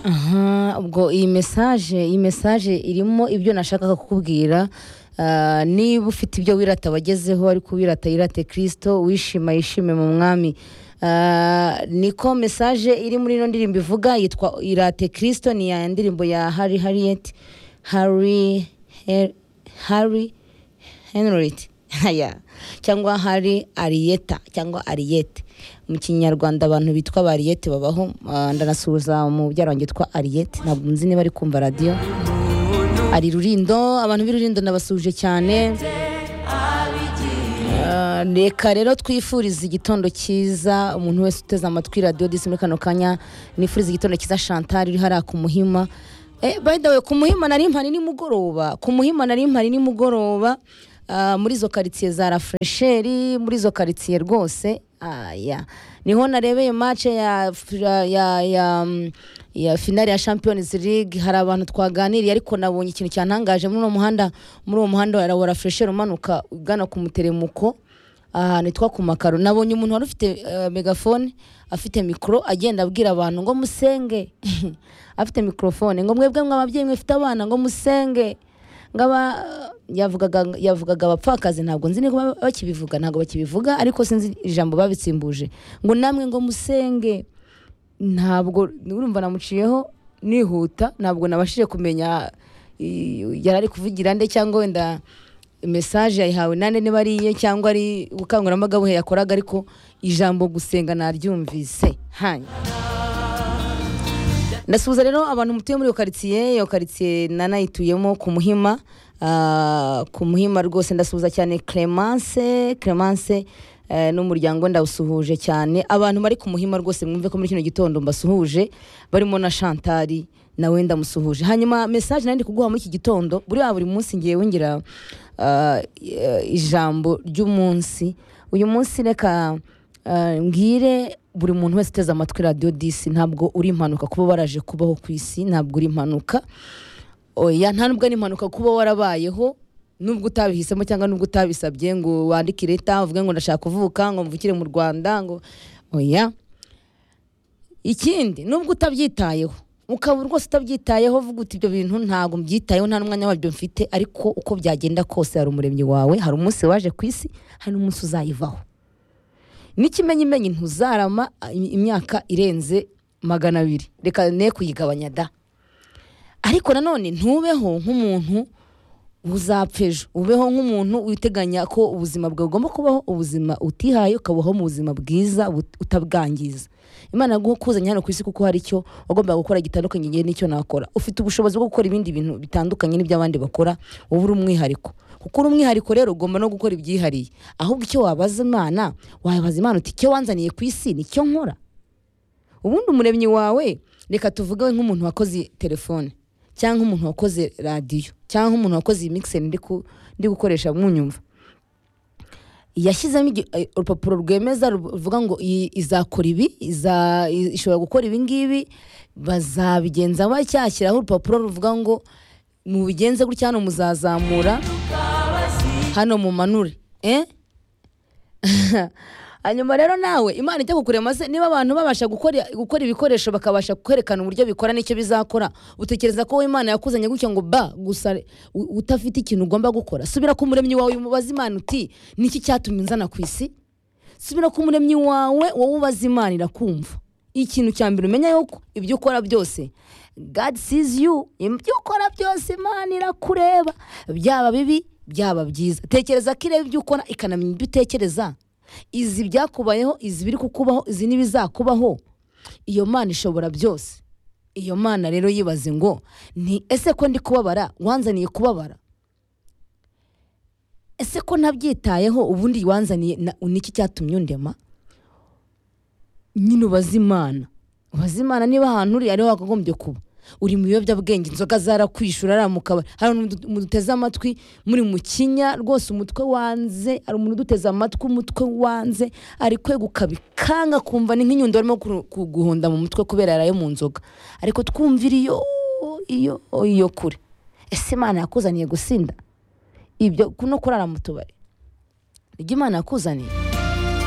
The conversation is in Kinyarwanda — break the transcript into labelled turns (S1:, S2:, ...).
S1: aha ubwo iyi mesaje iyi mesaje irimo ibyo nashakaga kukubwira Ah, niba ufite ibyo wirata wagezeho ariko uwirata yirate kirisito wishima yishime mu mwami Ah, niko mesaje iri muri ino ndirimbo ivuga yitwa irate kirisito ni ya ndirimbo ya hari hariyeti hari hari henriette Aya. cyangwa hari ariyeta cyangwa ariyete mu kinyarwanda abantu bitwa ba ariyete babaho Ah, ndanasuhuza mubyara wanjye witwa ariyete ntabwo nzi niba ari kumva radiyo ari rurindo abantu b'irurindo nabasuhuje cyane Ah, reka rero twifurize igitondo cyiza umuntu wese uteze amatwi radiyo disi muri kano kanya nifurize igitondo cyiza chantal uri hariya ku muhima Eh, by the way ku muhima nari mpari nimugoroba ku muhima nari mpari nimugoroba Ah, muri izo karitsiye za rafuresheri muri izo karitsiye rwose aya niho narebeye match ya ya ya, ya mm, ya finale ya Champions League hari abantu twaganiriye ariko nabonye ikintu cyantangaje muri uwo muhanda muri uwo muhanda wa- wa rafuresheri umanuka ugana ku muteremuko ahantu hitwa ku makaro nabonye umuntu wari ufite eh, megafone afite mikoro agenda abwira abantu ngo musenge afite mikorofone ngo mwebwe mwe ababyeyi mwifite abana ngo musenge ngaba yavugaga yavugaga abapfakazi ntabwo nzi niba bakibivuga ntabwo bakibivuga ariko sinzi ijambo babitsimbuje ngo namwe ngo musenge ntabwo urumva namuciyeho nihuta ntabwo nabashije kumenya i- yari ari kuvugira nde cyangwa wenda mesaje yayihawe nande niba ari iye cyangwa ari ubukangurambaga buhe yakoraga ariko ijambo gusenga naryumvise hanyuma ndasuhuza rero abantu mutuye muri iyo karitsiye iyo karitsiye nanayituyemo ku muhima ah, ku muhima rwose ndasuhuza cyane clemence clemence eh, n'umuryango we ndawusuhuje cyane abantu bari ku muhima rwose mwumve ko muri kino gitondo mbasuhuje barimo na shantari nawe ndamusuhuje hanyuma mesaje nari ndi kuguha muri iki gitondo buriya buri munsi ngewe ngira ah, eh, ijambo ry'umunsi uyu munsi reka Uh, mbwire buri muntu wese uteze amatwi radiyo disi ntabwo uri impanuka kuba waraje kubaho ku isi ntabwo uri impanuka oya nta nubwo ari impanuka kuba warabayeho nubwo utabihisemo cyangwa nubwo utabisabye ngo wandike leta uvuge ngo ndashaka kuvuka ngo mvukire mu rwanda ngo oya ikindi nubwo utabyitayeho ukaba rwose utabyitayeho uvuga uti ibyo bintu ntabwo mbyitayeho nta n'umwanya wabyo mfite ariko uko byagenda kose hari umuremyi wawe hari umunsi waje ku isi hari n'umunsi uzayivaho n'ikimenyimenyi ntuzarama imyaka irenze magana abiri reka ne kuyigabanya da ariko nanone ntubeho nk'umuntu uzapfa ejo ubeho nk'umuntu witeganya ko ubuzima bwawe ugomba kubaho ubuzima utihaye ukabaho mu buzima bwiza but- utabwangiza imana yaguha kuzanye hano ku isi kuko hari icyo wagombaga gukora gitandukanye ngewe n'icyo nakora ufite ubushobozi bwo gukora ibindi bintu bitandukanye n'iby'abandi bakora wowe uri umwihariko kuko uri umwihariko rero ugomba no gukora ibyihariye ahubwo icyo wabaza imana wabaza imana uti icyo wanzaniye ku isi nicyo nkora ubundi umuremyi wawe reka tuvuge nk'umuntu wakoze telefone cyangwa umuntu wakoze radiyo cyangwa umuntu wakoze iyi mixer ndi ku- ndi gukoresha munyumva yashyizemo igi- eh, urupapuro rwemeza ruv- ruvuga ngo iyi izakora ibi iza- i- ishobora gukora ibi ngibi bazabigenza bacyashyiraho urupapuro ruvuga ngo mubigenze gutya hano muzazamura hano mumanure eh? hanyuma rero nawe imana ijya kukurema se niba abantu babasha gukora gukora ibikoresho bakabasha kwerekana uburyo bikora n'icyo bizakora utekereza ko wowe imana yakuzanye gutya ngo ba gusa u- utafite ikintu ugomba gukora subira ku muremyi wawe umubaze imana uti niki cyatumye nzana ku isi subira ku muremyi wawe wowe ubaza imana irakumva ikintu cya mbere umenya yuko ibyo ukora byose God sees you ibyo ukora byose imana irakureba byaba bibi byaba byiza tekereza ko ireba ibyo ukora ikanamenya ibyo utekereza izi byakubayeho izi biri kukubaho izi n'ibizakubaho iyo mana ishobora byose iyo mana rero yibaze ngo ni ese ko ndi kubabara wanzaniye kubabara ese ko ntabyitayeho ubundi wanzaniye na- niki cyatumye undema nyine ubaze imana ubaze imana niba ahantu uri ariho wakagombye kuba uri mu biyobyabwenge inzoga zarakwishura ari mukabari hari umuntu muduteze amatwi muri mu kinya rwose umutwe wanze hari umuntu uduteze amatwi umutwe wanze ari kweguka bikanga kumva ni nk'inyundo barimo kuru- kuguhonda mu mutwe kubera yaraye mu nzoga ariko twumvira iyo iyo iyo kure ese imana yakuzaniye gusinda ibyo no kurara mu tubari ibyo imana yakuzaniye